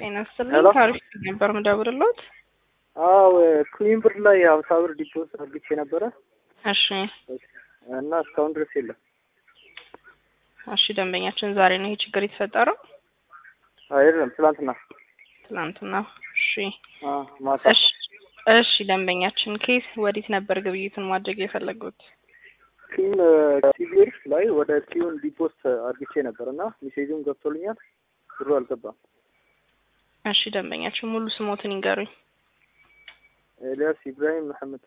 ጤና ይስጥልኝ። ሄሎ። ታሪክ ነበር ምደውልሎት። አዎ ክሊን ብር ላይ ሀምሳ ብር ዲፖስ አድርጌ ነበረ እሺ እና እስካሁን ድረስ የለም። እሺ፣ ደንበኛችን ዛሬ ነው ይሄ ችግር የተፈጠረው? አይደለም ትላንትና ትናንትና። እሺ አ ማታ እሺ እሺ፣ ደንበኛችን ኬስ ወዴት ነበር ግብይቱን ማድረግ የፈለጉት? ቲም ሲቪር ላይ ወደ ቲዩን ዲፖስት አድርጌ ነበር እና ሜሴጁም ገብቶልኛል። ብሩ አልገባም። እሺ፣ ደንበኛችን ሙሉ ስሞትን ይንገሩኝ። ኤልያስ ኢብራሂም መሐመድ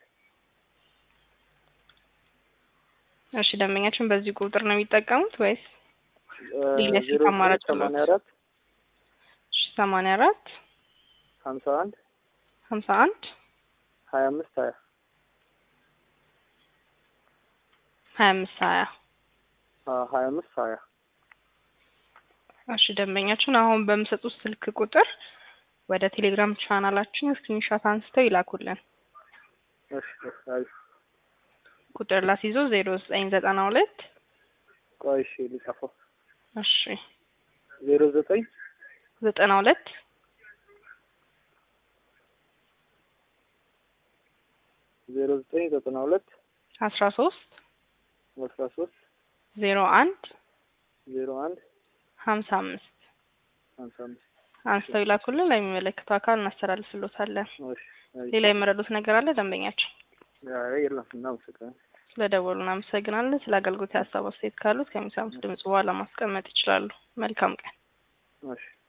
እሺ፣ ደንበኛችን በዚህ ቁጥር ነው የሚጠቀሙት ወይስ ሌላ ስልክ ዜሮ አማራጭ ሰማንያ አለው? አራት እሺ፣ ሰማንያ አራት ሀምሳ አንድ ሀምሳ አንድ ሀያ አምስት ሀያ ሀያ አምስት ሀያ ሀያ አምስት ሀያ እሺ ደንበኛችን አሁን በምሰጡት ስልክ ቁጥር ወደ ቴሌግራም ቻናላችን ስክሪንሾት አንስተው ይላኩልን። እሺ አይ ቁጥር ላስይዞ ዜሮ ዘጠኝ ዘጠና ሁለት ቆይ እሺ ሊጻፈው እሺ ዜሮ ዘጠኝ ዘጠና ሁለት ዜሮ ዘጠኝ ዘጠና ሁለት አስራ ሶስት አስራ ሶስት ዜሮ አንድ ዜሮ አንድ ሀምሳ አምስት ሀምሳ አምስት አንስተው ይላኩልን። ለሚመለከተው አካል እናስተላልፍሎታለን። እሺ አይ ሌላ የመረዱት ነገር አለ ደንበኛችን? አይ የለም እናመሰግናለን። ስለ ደወሉ እናመሰግናለን። ስለ አገልግሎት የሀሳብ አስተያየት ካሉት ከሚሰሙት ድምጽ በኋላ ማስቀመጥ ይችላሉ። መልካም ቀን። እሺ